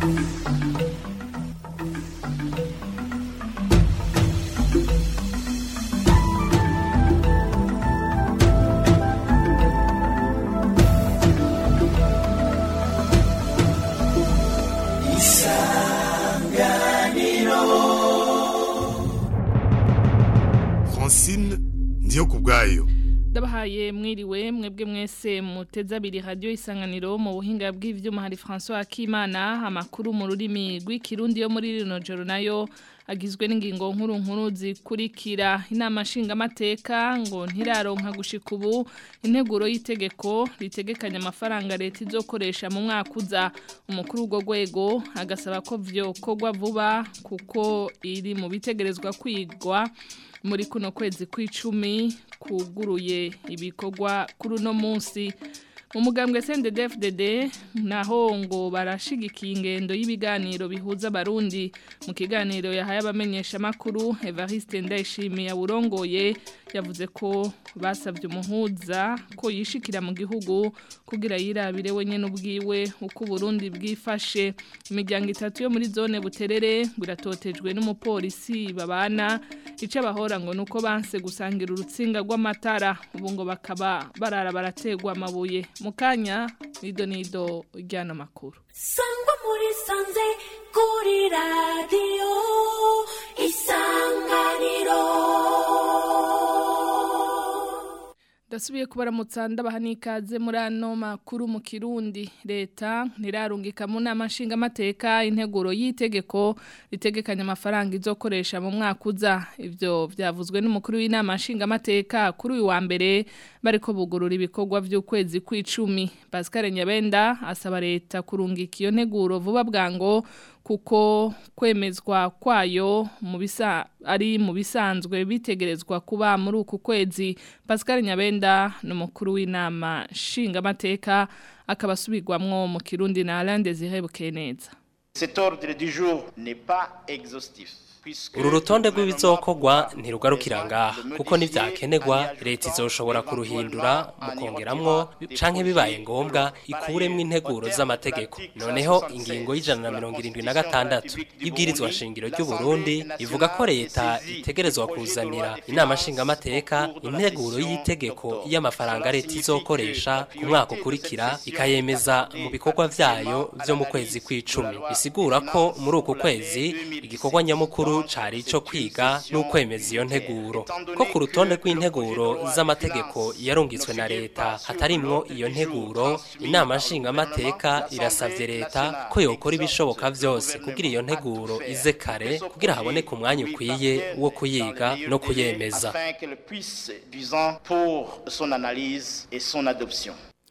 francine ndiyo ku bwayo ndabahaye mwiriwe mwebwe mwese muteze abiri radio isanganiro mu buhinga bw'ivyuma hari François Akimana amakuru mu rurimi rw'ikirundi yo muri rino joro nayo agizwe n'ingingo nkuru nkuru zikurikira inama nshingamateka ngo ntiraronka gushika ubu integuro y'itegeko ritegekanya amafaranga leta izokoresha mu mwaka uza umukuru w'urwo rwego agasaba ko vyokorwa vuba kuko iri mu bitegerezwa kwigwa muri kuno kwezi kw'icumi kuguruye ibikorwa kuri uno munsi mu mugambwe CNDD-FDD naho ngo barashigikiye ingendo y'ibiganiro bihuza abarundi mu kiganiro yahaye abamenyesha makuru Evariste Ndayishimiye awurongoye yavuze ko basabye umuhuza ko yishikira mu gihugu kugira yirabire wenyene ubwiwe uko Burundi bwifashe imiryango itatu yo muri zone buterere biratotejwe n'umupolisi babana ico abahora ngo nuko banse gusangira urutsinga rw'amatara ubu ngo bakaba barara barategwa amabuye mukanya nido nido ryana makuru sangwa muri sanze kuri radiyo isanganiro Dasubiye kubaramutsa ndabaha n'ikaze muri ano makuru mu Kirundi leta ntirarungika mu nama nshingamateka integuro y'itegeko ritegekanya amafaranga izokoresha mu mwaka uza ivyo vyavuzwe n'umukuru w'inama nshingamateka kuri uyu wa mbere bariko bugurura ibikorwa vy'ukwezi kw'icumi Pascal Nyabenda asaba leta kurungika iyo nteguro vuba bwango kuko kwemezwa kwayo mu bisa ari mu bisanzwe bitegerezwa kuba muri uku kwezi Pascal Nyabenda n'umukuru w'inama nshingamateka akaba asubirwamwo mu Kirundi na Alain Désiré Bukeneza Cet ordre du jour n'est pas exhaustif. uru rutonde rw'ibizokorwa ntirugarukira ngaha kuko nivyakenerwa leta izoshobora kuruhindura mukongeramwo canke bibaye ngombwa ikuremwo integuro z'amategeko noneho ingingo y'ijana na mirongo irindwi na gatandatu y'ibwirizwa shingiro ry'u Burundi ivuga ko leta itegerezwa kuzanira inama nshingamateka integuro y'itegeko y'amafaranga leta izokoresha ku mwaka ukurikira ikayemeza mu bikorwa vyayo vyo mu kwezi kw'icumi bisigura ko muri uku kwezi igikorwa nyamukuru cari ico kwiga n'ukwemeza iyo nteguro ko ku rutonde rw'integuro z'amategeko yarungitswe na leta hatarimwo iyo nteguro inama nshingamateka irasavye leta ko yokora ibishoboka vyose kugira iyo nteguro ize kare kugira haboneke umwanya ukwiye wo kuyiga no kuyemeza Afin qu'elle puisse duisant pour son analyse et son adoption.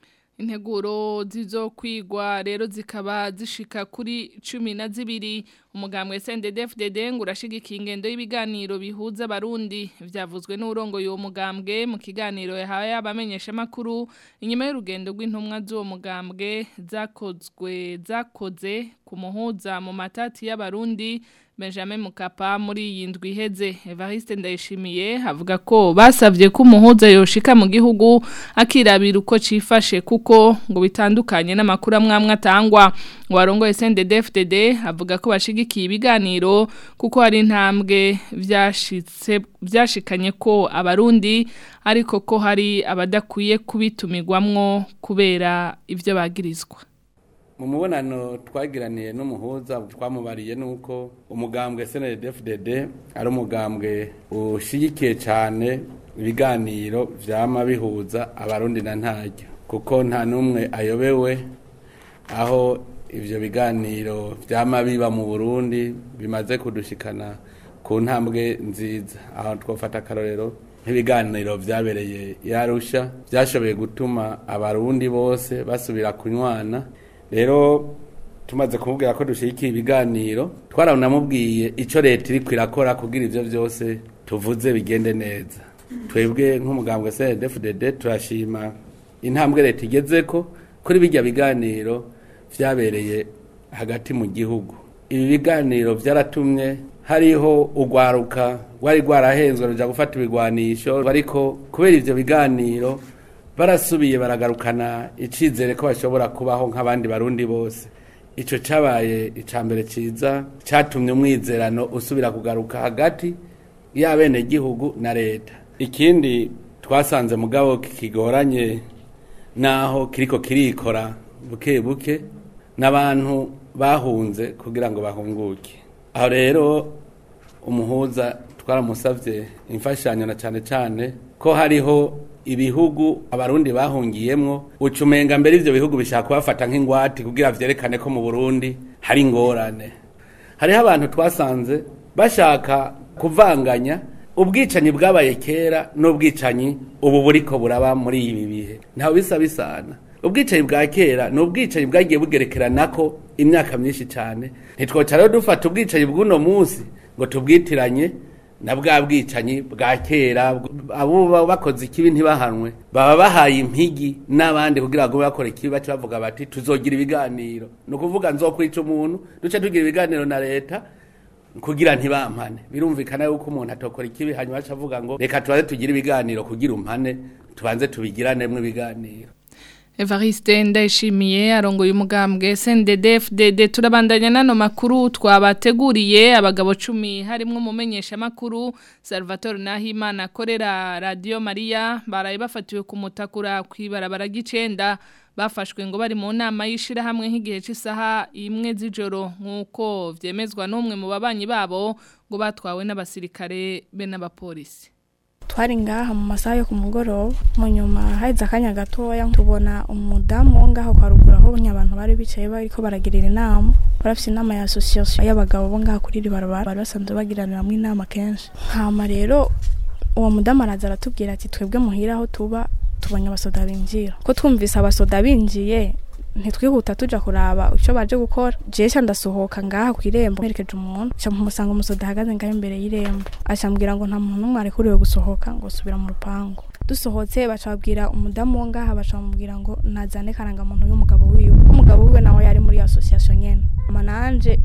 Integuro zizokwigwa rero zikaba zishika kuri cumi na zibiri umugambwe CNDD-FDD ngo urashigikiye ingendo y'ibiganiro bihuza abarundi vyavuzwe n'urongo y'uwo mugambwe mu kiganiro yahaye abamenyesha makuru inyuma y'urugendo rw'intumwa z'uwo mugambwe zakozwe zakoze ku muhuza mu matati y'abarundi Benjamin Mukapa muri iyi ndwi iheze Evariste Ndayishimiye avuga ko basavye ko umuhuza yoshika mu gihugu akirabira uko cifashe kuko ngo bitandukanye n'amakuru amwamwe atangwa warongo SNDD-FDD avuga ko bashigikiye ibiganiro kuko hari intambwe vyashitse vyashikanye ko abarundi ariko ko hari abadakwiye kubitumirwamwo kubera ivyo bagirizwa mu mubonano twagiraniye n'umuhuza twamubariye nuko umugambwe CNDD-FDD ari umugambwe ushigikiye cyane ibiganiro vyama bihuza abarundi na ntaryo kuko nta numwe ayobewe aho ivyo biganiro vyama biba mu Burundi bimaze kudushikana ku ntambwe nziza aho twofata akarorero nk'ibiganiro vyabereye yarusha vyashoboye gutuma abarundi bose basubira kunywana rero tumaze kumubwira ko dushigikiye ibiganiro twaranamubwiye icyo leta iri kwirakora kugira ibyo byose tuvuze bigende neza twebwe nk'umugambwe CNDD-FDD turashima intambwe leta igeze ko kuri bijya biganiro vyabereye hagati mu gihugu ibi biganiro byaratumye hariho urwaruka rwari rwarahenzwe ruja gufata ibigwanisho ariko kubera ivyo biganiro barasubiye baragarukana icizere ko bashobora kubaho nk'abandi barundi bose ico cabaye icambere ciza catumye umwizerano usubira kugaruka hagati y'abenegihugu na leta ikindi twasanze mugabo kigoranye naho kiriko kirikora buke buke n'abantu bahunze kugira ngo bahunguke aho rero umuhuza twaramusavye imfashanyo na cane cane ko hariho ibihugu abarundi bahungiyemwo ucumenga mbere ivyo bihugu bishaka kubafata nk'ingwati kugira vyerekane ko mu Burundi hari ingorane hariho abantu twasanze bashaka kuvanganya ubwicanyi bwabaye kera n'ubwicanyi ubu buriko buraba muri ibi bihe ntaho bisa bisana ubwicanyi bwa kera ni ubwicanyi bwagiye bugerekeranako imyaka myinshi cyane ntitwoca rero dufata ubwicanyi bw'uno munsi ngo tubwitiranye na bwa bwicanyi bwa kera abo baba bakoze ikibi ntibahanwe baba bahaye impigi n'abandi kugira ngo bakore ikibi bace bavuga bati tuzogira ibiganiro ni ukuvuga nzokwica umuntu duce tugira ibiganiro na leta kugira ntibampane birumvikana yuko umuntu atokora ikibi hanyuma aca avuga ngo reka tubanze tugire ibiganiro kugira umpane tubanze tubigiranemo ibiganiro Evariste ndayishimiye arongoye umugambwe SNDD-FDD turabandanya nano makuru twabateguriye abagabo 10 harimwo umumenyesha makuru Salvatore Nahimana akorera Radio Maria baraye bafatiwe ku mutakura kwibarabara gicenda bafashwe ngo bari mu nama yishira hamwe nk'igihe cy'isaha imwe z'ijoro nkuko vyemezwa n'umwe mu babanyi babo ngo batwawe n'abasirikare be n'abapolisi twari ngaha mu masaha yo ku mugoroba mu nyuma haheze akanya gatoya tubona umudamu wo ngaho kwa ruguru aho abantu bari bicaye bariko baragirira inama barafise inama ya association y'abagabo bo ngaha kuri iri barabara bari basanzwe bagiraniramwo inama kenshi hama rero uwo mudamu araza aratubwira ati twebwe muhira aho tuba tubonye abasoda binjira ko twumvise abasoda binjiye ntitwihuta tuja kuraba icyo baje gukora jewe ndasohoka ngaha ku irembo mperekeje umuntu ca mpusanga umusoda ahagaze ngaho imbere y'irembo acambwira ngo nta muntu n'umwe arekuriwe gusohoka ngo subira mu rupangu dusohotse baca babwira umudamu wo ngaha baca bamubwira ngo nazane karangamuntu y'umugabo wiwe umugabo wiwe nawe yari muri association nyene ama nanje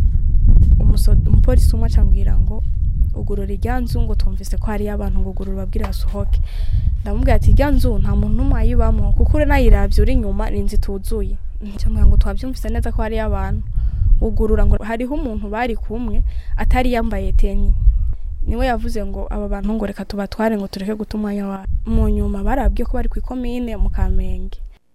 umupolisi umwe acambwira ngo ugurura irya nzu ngo twumvise ko hariyo abantu ngo ugurura babwire basohoke ndamubwira ati irya nzu nta muntu n'umwe ayibamo kuko uri nayiravye uri inyuma ni inzu ituzuye cyangwa ngo twabyumvise neza ko hariyo abantu ugurura ngo hariho umuntu bari kumwe atari yambaye teni niwe yavuze ngo aba bantu ngo reka tubatware ngo tureke guta umwanya wa mu nyuma barabwiye ko bari ku ikomine mu kamenge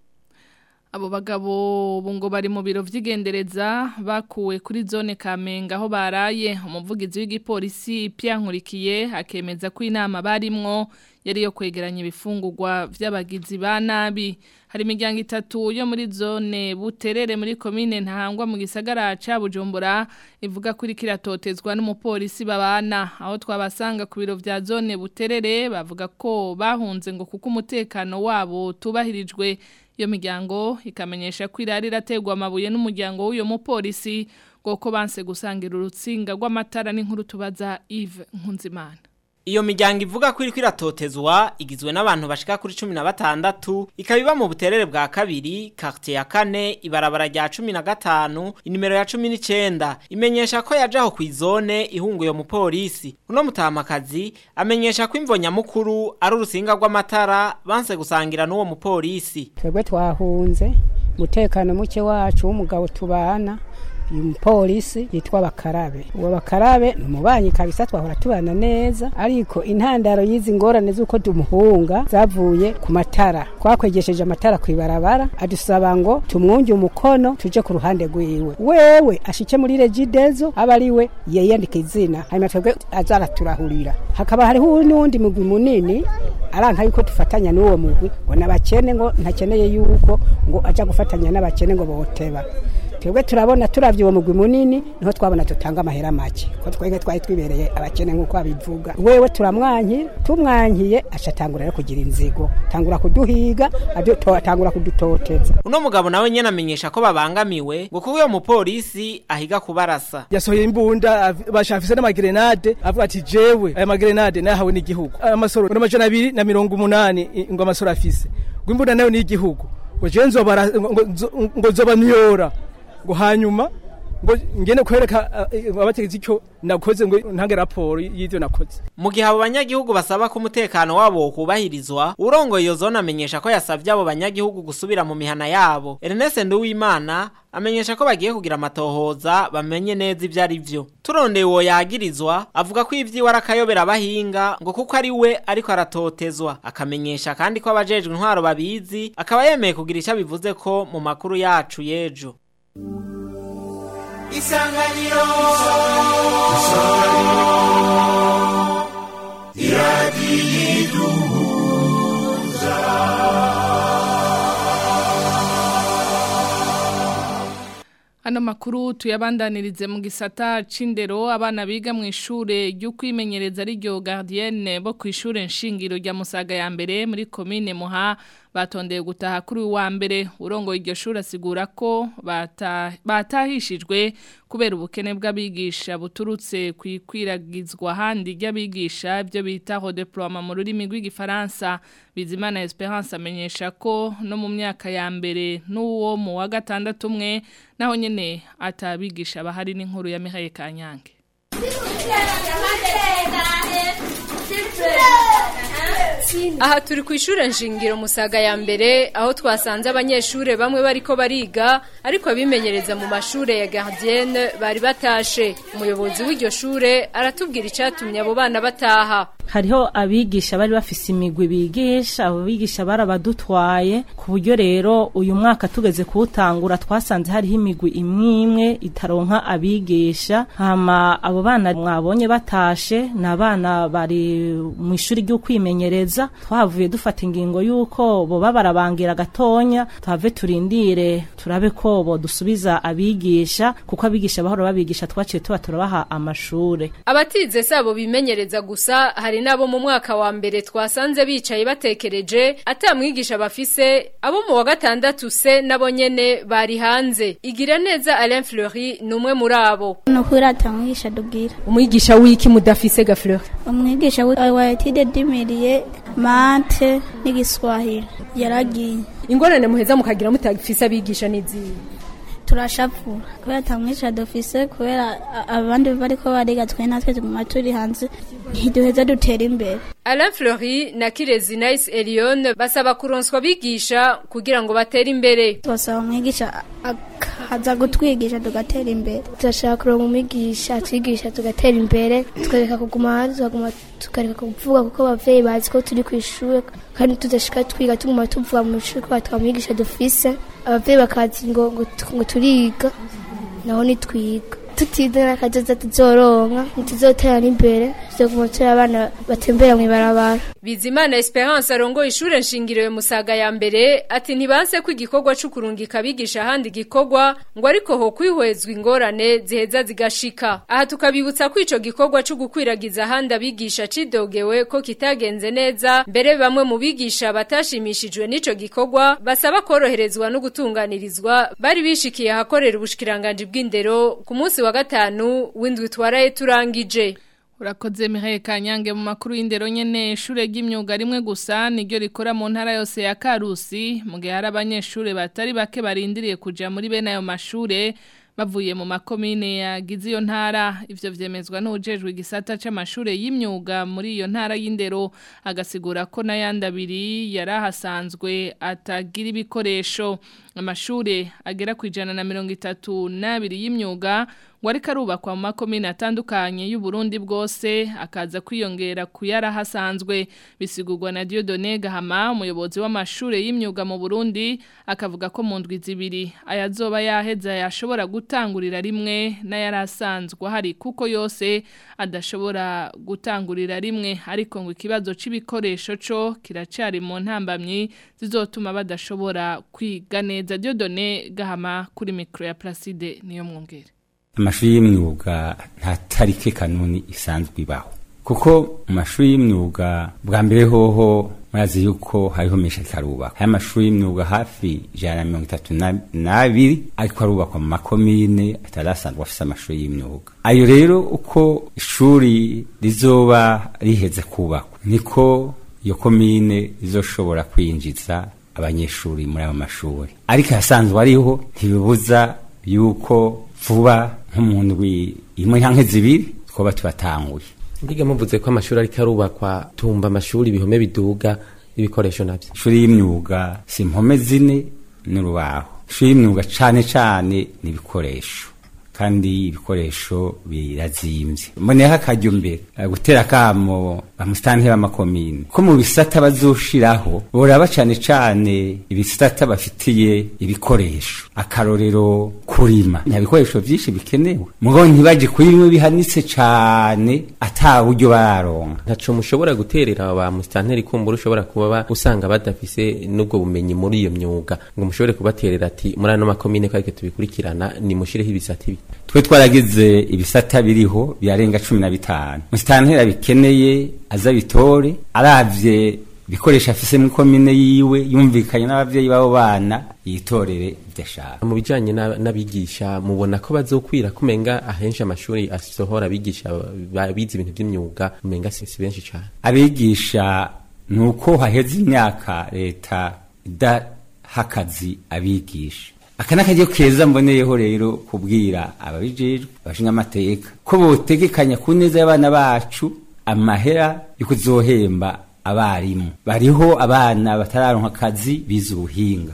abo bagabo ngo bari mu biro vy'igendereza bakuwe kuri zone Kamenge aho baraye umuvugizi w'igipolisi Pierre Nkurikiye akemeza ko inama barimwo yari yo kwegeranya ibifungurwa vy'abagizi ba nabi hari imiryango itatu yo muri zone buterere muri komine ntahangwa mu gisagara ca Bujumbura ivuga kuri kiratotezwa n'umupolisi babana aho twabasanga ku biro vya zone buterere bavuga ko bahunze ngo kuko umutekano wabo tubahirijwe iyo miryango ikamenyesha ko irari irategwa amabuye n'umuryango w'uyo mupolisi ngo ko banse gusangira urutsinga rw'amatara n'inkuru tubaza Yves Nkunzimana Iyo miryango ivuga ko iriko iratotezwa igizwe n'abantu bashika kuri 16 ikabiba mu buterere bwa kabiri quartier ya kane ibarabara rya 15 inimero ya 19 imenyesha ko yajaho kwizone ihunguye mu polisi uno mutamakazi amenyesha ko imvonya mukuru ari urusinga rw'amatara banse gusangira n'uwo mupolisi twebwe twahunze mutekano muke wacu w'umugabo tubana umupolisi yitwa bakarabe uwo bakarabe ni umubanyi kabisa twahora tubana neza ariko intandaro y'izi ngorane z'uko tumuhunga zavuye ku matara twakwegesheje amatara ku ibarabara adusaba ngo tumwunge umukono tuje ku ruhande rwiwe wewe ashike muri regidezo aba ari we yiyandika izina hanyuma twebwe azaraturahurira hakaba hariho n'uwundi mugwi munini aranka yuko tufatanya n'uwo mugwi ngo nabakene ngo ntakeneye yuko ngo aja gufatanya n'abakene ngo boteba twebwe turabona turavye uwo mugwi munini niho twabona tutanga amahera make ko twege twari twibereye abakene nk'uko abivuga wewe turamwankira tumwankiye aca atangura rero kugira inzigo tangura kuduhiga atangura kudutoteza uno mugabo nawe nyene amenyesha ko babangamiwe ngo kuko uyo mupolisi ahiga kubarasa yasohoye imbunda bashafise n'amagrenade avuga ati jewe aya magrenade nayahawe n'igihugu amasoro n'amajana abiri na mirongo umunani ngo amasoro afise ngo imbunda nayo ni igihugu ngo jewe nzobara ngo nzoba myora ngo hanyuma ngo ngene kwereka eh, abategetsi icyo nakoze ngo ntange raporo y'ivyo nakoze mu gihe abo banyagihugu basaba ko umutekano wabo kubahirizwa urongoye iyo zone amenyesha ko yasavye abo banyagihugu gusubira mu mihana yabo Ernest Nduwimana amenyesha ko bagiye kugira amatohoza bamenye neza ivyo ari vyo turondeye uwo yagirizwa avuga ko ivyiwe arakayobera abahinga ngo kuko ari we ariko aratotezwa akamenyesha kandi ko abajejwe intwaro babizi akaba yemeye kugira icyo bivuze ko mu makuru yacu y'ejo isanganiro Ano makuru tuyabandanirize mu gisata c'indero abana biga mu ishure ryo kwimenyereza ari ryo gardienne bo ku ishure nshingiro rya Musaga ya mbere muri commune Muha batondeye gutaha kuri uyu wa mbere urongoye iryo shuri asigura ko bata- batahishijwe kubera ubukene bw'abigisha buturutse ku ikwiragizwa ahandi ry'abigisha ibyo bita redeploiement mu rurimi rw'igifaransa bizimana esperance amenyesha ko no mu myaka ya mbere n'uwo mu wa gatandatu umwe naho nyene atabigisha bahari n'inkuru ya Mihaye Kanyange Aha turi ku ishure nshingiro musaga ya mbere aho twasanze abanyeshure bamwe bariko bariga ariko abimenyereza mu mashure ya gardienne bari batashe umuyobozi w'iryo shure aratubwira icatumye abo bana bataha hariho abigisha bari bafise imigwi bigisha abo bigisha barabadutwaye ku buryo rero uyu mwaka tugeze kuwutangura twasanze hariho imigwi imwe imwe itaronka abigisha hama abo bana mwabonye batashe ni abana bari mu ishuri ryo kwimenyereza twahavuye dufata ingingo y'uko boba barabangira gatonya tuhave turindire turabe ko bodusubiza abigisha kuko abigisha bahora babigisha twaciye tuba turabaha amashure abatize sabo bimenyereza gusa hari nabo mu mwaka wa mbere twasanze bicaye batekereje ata mwigisha bafise abo mu wa gatandatu se nabo nyene bari hanze igira neza Alain Fleury ni umwe muri abo nukuri atamwigisha dubwira umwigisha w'iki mudafise ga Fleury umwigisha wa wa etide dimiriye mate n'igiswahili yaragiye ingorane muheza mukagira mutafise abigisha n'izihe turashapfura kubera atamwigisha dufise kubera a- abandi bariko bariga twe natwe tuguma turi hanze ntiduheza dutera imbere Alain Fleury na Kirezi Nice Elion basaba kuronswa bigisha kugira ngo batere imbere tubasaba umwigisha akaza gutwigisha tugatera imbere turashaka kuronka umwigisha atwigisha tugatera imbere tukareka kuguma hanze tukaguma tukareka kuvuga kuko abavyeyi bazi ko turi kw'ishure kandi tudashika twiga tuguma tuvuga mu ishuri ko atamwigisha dufise abavyeyi bakazi ngo ngo tu- ngo turiga naho nitwiga tutize n'akazoza tuzoronka ntituzotera n'imbere tuzoguma turi abana batembera mw'ibarabara Bizimana Esperance arongoye ishure nshingiro ya Musaga ya mbere ati ntibanse ko igikorwa cyo kurungika abigisha ahandi gikorwa ngo ariko ho kwihwezwa ingorane ziheza zigashika aha tukabibutsa ko ico gikorwa cyo gukwiragiza ahandi abigisha cidogewe ko kitagenze neza mbere bamwe mu bigisha batashimishijwe n'ico gikorwa basaba koroherezwa no gutunganirizwa bari bishikiye ahakorera ubushikiranganje bw'indero ku munsi wa gatanu w'indwi twaraye turangije Urakoze Mihaye Kanyange mu makuru y'indero nyene ishure ry'imyuga rimwe gusa niryo rikora mu ntara yose ya Karusi mu gihe hari abanyeshure batari bake barindiriye kuja muri bene ayo mashure bavuye mu makomine yagize iyo ntara ivyo vyemezwa n'ujejwe igisata c'amashure y'imyuga muri iyo ntara y'indero agasigura ko n'ayandi abiri yarahasanzwe atagira ibikoresho amashure agera ku ijana na mirongo itatu n'abiri y'imyuga ngo ariko arubakwa mu makomine atandukanye y'u Burundi bwose akaza kwiyongera ku yarahasanzwe bisigurwa na Dieudonné Gahama umuyobozi w'amashure y'imyuga mu Burundi akavuga ko mu ndwi zibiri ayazoba yaheza yashobora gutangurira rimwe n'ayarasanzwe hari kuko yose adashobora gutangurira rimwe ariko ngo ikibazo c'ibikoresho co kiracari mu ntambamyi zizotuma badashobora kwiga neza Dieudonné Gahama kuri micro ya Placide niyo mwongere amashuri y'imyuga nta tarike kanuni isanzwe ibaho kuko mu mashuri y'imyuga bwa mbere hoho murazi yuko hariho menshi ariko arubakwa aya mashuri y'imyuga hafi ijana na mirongo itatu na- n'abiri ariko arubakwa mu makomine atari asanzwe afise amashuri y'imyuga ayo rero uko ishuri rizoba riheze kubakwa niko iyo komine izoshobora kwinjiza abanyeshuri muri ayo mashuri ariko ahasanzwe ariho ntibibuza yuko vuba nk'umuntu imwe canke zibiri twoba tubatanguye mbiga muvuze ko amashuri ariko arubakwa tumba amashuri ibihome biduga ibikoresho navyo ishuri y'imyuga si impome zine n'urubaho ishuri y'imyuga cane cane ni ibikoresho kandi ibikoresho birazimvye mboneho akaryo mbere eh, gutera akamo bamusitanteri b'amakomine ko mu bisata bazoshiraho boraba cane cane ibisata bafitiye ibikoresho akarorero kurima nta bikoresho vyinshi bikenewe mugo ntibaje kuri bimwe bihanitse cane ata buryo bararonka ntaco mushobora guterera ba musitanteri kumbura ushobora kuba ba- usanga badafise n'ubwo bumenyi muri iyo myuga ngo mushobore kubaterera ati muri ano makomine ko ariko tubikurikirana nimushireho ibisata ibi twe twaragize ibisata biriho birarenga cumi na bitanu musitanteri bikeneye aza bitore aravye ibikoresho afise mu komine yiwe yumvikanye n'abavyeyi b'abo bana yitorere ivyo ashaka mu bijanye na- n'abigisha mubona ko bazokwira kumenga ahenshi amashuri asohora abigisha ba- bize ibintu vy'imyuga umenga si si benshi cane abigisha ni uko haheze imyaka leta idaha akazi abigisha aka ni akaryo keza mboneyeho rero kubwira ababijejwe abashinga amateka ko botegekanya ku neza y'abana bacu amahera yo kuzohemba abarimu bariho abana batararonka akazi bize ubuhinga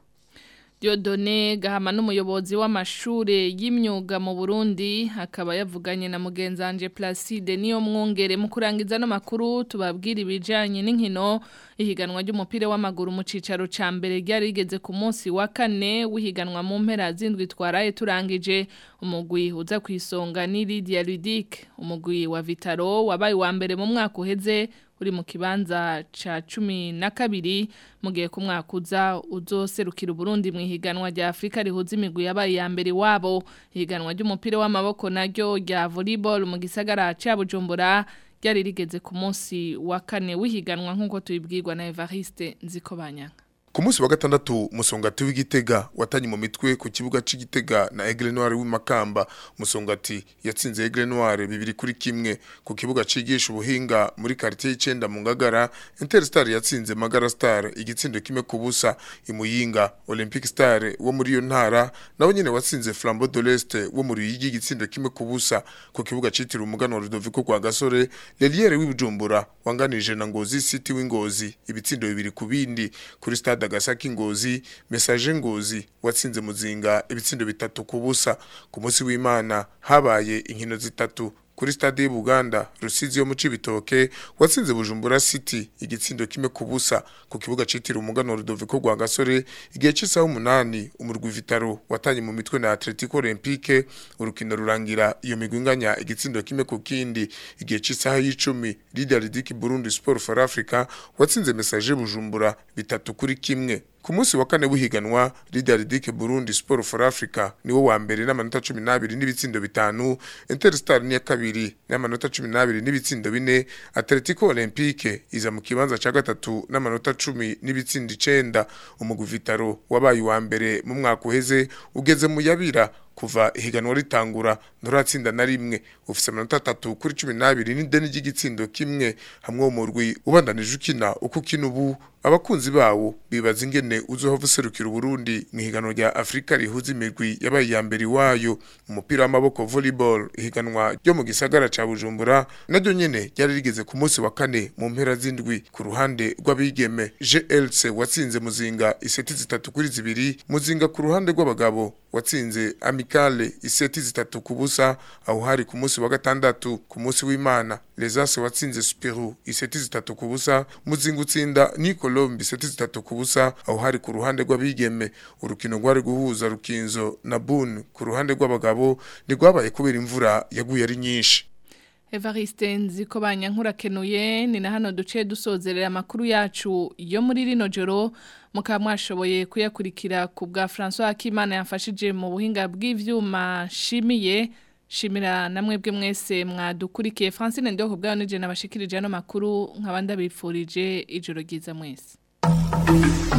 Diodone Gahama n'umuyobozi w'amashure y'imyuga mu Burundi akaba yavuganye na mugenzanje Placide niyo mwongere mu kurangiza no makuru tubabwira ibijanye n'inkino ihiganwa ry'umupira w'amaguru mu cicaro ca mbere ryari rigeze ku munsi wa kane wihiganwa mu mpera zindwi twaraye turangije umugwi uza kwisonga ni Lydia Ludic umugwi wa Vitaro wabaye wa mbere mu mwaka uheze uri mu kibanza ca cumi na kabiri mu gihe ku mwaka uza uzoserukira Burundi mu ihiganwa rya Afrika rihuza imigwi yabaye ya mbere wabo ihiganwa ry'umupira w'amaboko naryo rya volleyball mu gisagara ca Bujumbura ryari rigeze ku munsi wa kane w'ihiganwa nk'uko tubibwirwa na Evariste Nzikobanyanga Ku munsi wa gatandatu musongati w'igitega watanye mu mitwe ku kibuga c'igitega na Aigle Noir w'imakamba musongati yatsinze Aigle Noir bibiri kuri kimwe ku kibuga cigisha ubuhinga muri quartier y'icenda mu Ngagara Interstar yatsinze Magara Star igitsindo kimwe ku busa imuyinga Olympic Star wo muri iyo ntara nawe nyene watsinze Flambeau de l'Est wo muri Ruyigi igitsindo kimwe ku busa ku kibuga citiriwe umugano Rudoviko kwa Gasore Leliere w'ibujumbura wanganije na Ngozi City w'Ingozi ibitsindo bibiri ku bindi kuri stade Agasaki Ngozi Message Ngozi watsinze muzinga ibitsindo bitatu ku busa ku munsi w'Imana habaye inkino zitatu kuri stade y'Ubuganda Rusizi yo mu Cibitoke watsinze Bujumbura City igitsindo kimwe ku busa ku kibuga citiriwe umugano Rudoviko rwa Gasore igihe cy'isaha umunani umurwi Vitaro watanye mu mitwe na Atletico Olympique urukino rurangira iyo migwi inganya igitsindo kimwe ku kindi igihe cy'isaha y'icumi Leader Ridiki Burundi Sport for Africa watsinze Message Bujumbura bitatu kuri kimwe ku munsi wa kane w'ihiganwa Leader Ridike Burundi Sport for Africa niwo wa mbere n'amanota 12 n'ibitsindo bitanu Interstar ni ya kabiri n'amanota 12 n'ibitsindo bine Atletico Olympique iza mu kibanza ca gatatu n'amanota 10 n'ibitsindo 9 umugwi Vitaro wabaye wa mbere mu mwaka uheze ugeze mu yabira kuva ihiganwa ritangura nturatsinda na rimwe ufise amanota atatu kuri cumi n'abiri n'ideni ry'igitsindo kimwe hamwe wo murwi ubandanije ukina uko ukina ubu abakunzi bawo bibaza ingene uzohava userukira uburundi mu ihiganwa rya afurika rihuza imirwi yabaye iya mbere iwayo umupira w'amaboko volleyball ihiganwa ryo mu gisagara ca bujumbura naryo nyene ryari rigeze ku munsi wa kane mu mpera z'indwi ku ruhande rw'abigeme glc watsinze muzinga iseti zitatu kuri zibiri muzinga ku ruhande rw'abagabo watsinze amikale iseti zitatu ku busa aho hari ku munsi wa gatandatu ku munsi w'imana lesase watsinze superu iseti zitatu ku busa muzinga utsinda ni colombe iseti zitatu ku busa aho hari ku ruhande rw'abigeme urukino rwari guhuza rukinzo na bun ku ruhande rw'abagabo ntirwabaye kubera imvura yaguye ari nyinshi Evariste nziko banyankurakenuye ni na hano duce dusozerera amakuru yacu yo muri rino joro mukaba mwashoboye kuyakurikira ku bwa François Akimana yafashije mu buhinga bw'ivyuma shimiye shimira namwebwe mwese mwadukurikiye Francine Ndoko bwayo nije nabashikirije ano makuru nkabanda bifurije ijoro ryiza mwese